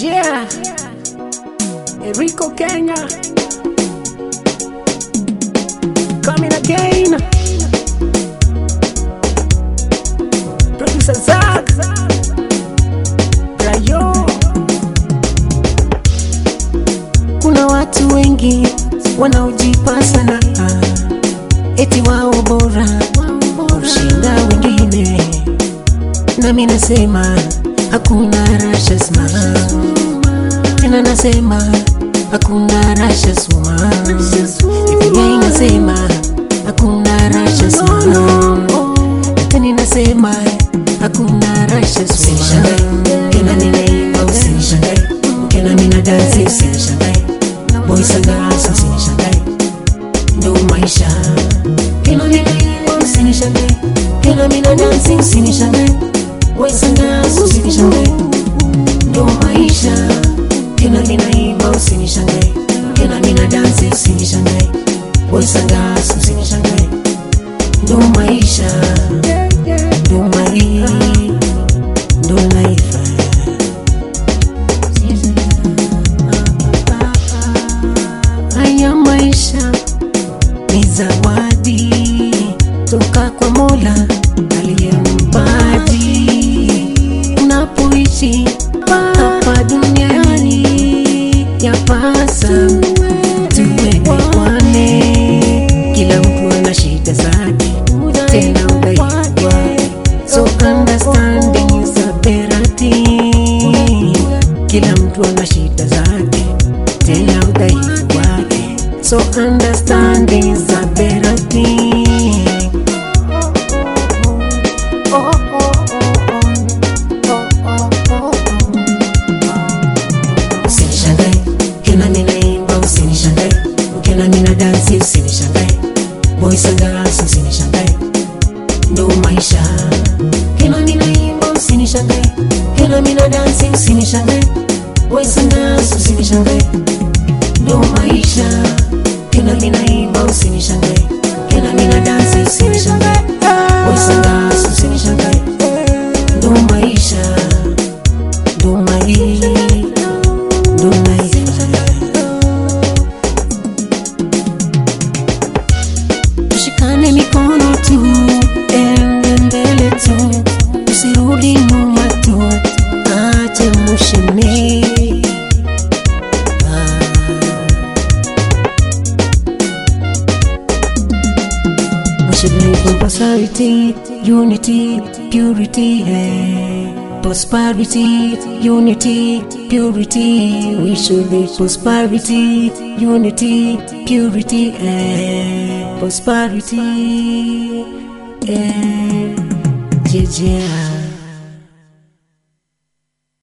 Yeah, Enrico Kenya coming again. Producer Zach, Brayo. Kuna watu wengi wanaojipa sana eti wao bora kushinda wengine, nami nasema hakuna rasha sma tena nasema hakuna rasha sma Biblia inasema hakuna rasha sma na tena inasema hakuna rasha sma tena ninaimba usinishangae tena mina dansi usinishangae boys and girls usinishangae ndo maisha tena ninaimba usinishangae tena mina dansi usinishangae boys and girls usinishangae ndo maisha tena ninaimba usinishangae tena mina dansi usinishangae boys and girls usinishangae ndo maisha ndo mai ndo life haya maisha ni zawadi toka kwa mola aliyempaji unapoishi hapa duniani yapasa tuelewane kila mtu ana shida zake tena udhaifu wake so understanding is a better thing kila mtu ana shida zake tena udhaifu wake so understanding is a better thing usinishangae tena ninaimba usinishangae tena nina dansi usinishangae boys and girls usinishangae ndo maisha tena ninaimba usinishangae tena nina dansi usinishangae boys and girls usinishangae ndo maisha tena ninaimba usinishangae tena nina dansi usinishangae boys and girls usinishangae ndo maisha ndo maisha ndo maisha tushikane mikono tu ende mbele tu usirudi nyuma tu ache mushene We should live in prosperity, unity, purity, hey. prosperity, unity, purity. We should live prosperity, unity, purity, hey. prosperity. Hey. Yeah, yeah.